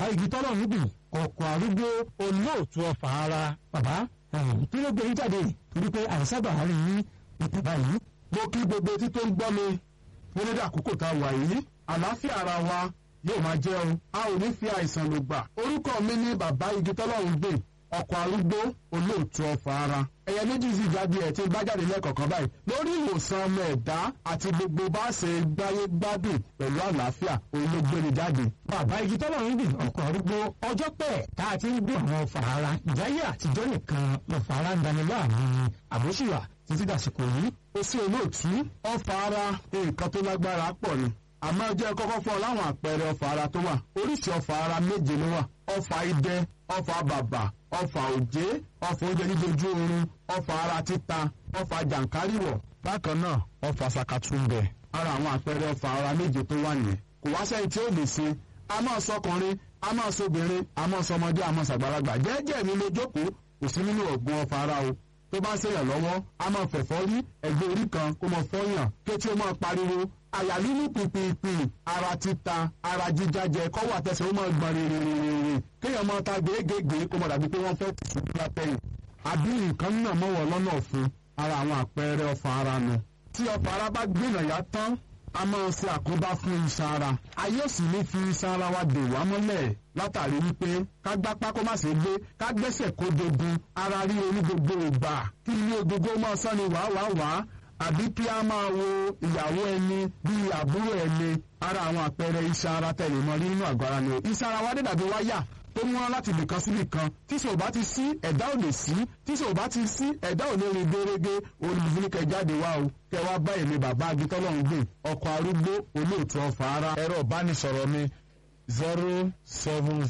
igi tọ́lọ̀ níbi ọkọ̀ arúgbó olóòtú ọ̀fà ara bàbá kí ló gbé yín jáde torí pé àìsábà rí yín ètò báyìí. mo kí gbogbo etí tó ń gbọ́ mi nílẹ̀ àkókò tá a wà yìí àlàáfíà ara wa yóò máa jẹ́ o a ò ní fi àìsàn lò gbà orúkọ mi ní bàbá igi tọ́lọ́run gbè ọkọ̀ arúgbó olóòtú ọ̀fà ara ẹ̀yẹ méjì sì jáde ẹ̀ tí bá jáde lẹ́ẹ̀kọ̀kan báyìí lórí ìwòsàn ọmọ ẹ̀dá àti gbogbo bá ṣe gbáyé gbádùn pẹ̀lú àlàáfíà olóògbéni jáde. bàbá igi tọ́lọ́run gbè ọkọ̀ arúgbó ọjọ́ pẹ́ tá a ti ń gbé àwọn ọ̀fà ara ìjáyé àtijọ́ nìkan lọ́fà ara ń dani láàmú àbóṣùwà títí dàsìkò yìí. ó sì olóòtú ọ̀fà ara nǹkan tó lágbára pọ̀ ni àmọ́ ẹ jẹ́ kọ́kọ́ fún ọ láwọn àpẹẹrẹ ọ̀fà ara tó wà oríṣi ọ̀fà ara méje ló wà ọ̀fà idẹ ọ̀fà bàbà ọ̀fà òjé ọ̀fà oúnjẹ jíjojú oorun ọ̀fà ara títa ọ̀fà jàǹkáríwọ̀ bákan náà ọ̀fà sàkàtúndẹ̀ ara àwọn àpẹẹrẹ ọ̀fà ara méje tó wà nìyẹn kò wá sẹ́yìn tí ó lè ṣe a máa sọkùnrin a máa sọbìnrin a máa sọmọdé a máa sàgbàlagbà jẹ́jẹ́ mi ló jókòó kò sí nínú ọ̀gbun ọ̀fà ara o tó bá ń ṣèyàn lọ́wọ́ a máa fẹ̀fọ́ rí ẹgbẹ́ orí kan kó máa fọ́yàn kétí ó máa pariwo àyà lílù pìpìpì ara títa ara jíjájẹ kọ́wọ́ àtẹsẹ̀ ó máa gbọ̀n rìnrìnrìnrìn kéèyàn máa ta gèégèé kó máa dàbí pé wọ́n fẹ́ tìṣubú látẹ̀yìn àbí nǹkan náà mọ̀wọ́ lọ́nà ọ̀fun ara àwọn àpẹẹrẹ ọ̀fà ara nu tí ọ̀fà ara bá gbìnà yá tán a máa ṣe àkóbá fún iṣan ara a yóò sì ní fi iṣan ara wa dè wá mọ́lẹ̀ látàrí wípé ká gbápá kó má ṣe gbé ká gbẹ́sẹ̀ kó dogun ara rí orí gbogbo ìgbà kí ilé gbogbo máa sọ́ni wàáwàá àbí kí a máa wo ìyàwó ẹni bíi àbúrò ẹni ara àwọn àpẹẹrẹ iṣan ara tẹ̀lé mọ́ rí nínú àgọ́ ara ni iṣan ara wa dé dàbí wáyà tó mú wọn láti ibìkan sí ibìkan tí sọ bá ti sí ẹ̀dá ò lè sí tí sọ bá ti sí ẹ̀dá ò lè rìn gérégé olùdíje jáde wá o kẹ wá bá èmi bàbá agitọ́lọ́hún gbé ọkọ̀ arúgbó olóòtú ọ̀fà ara ẹ̀rọ ìbánisọ̀rọ̀ mi zero seven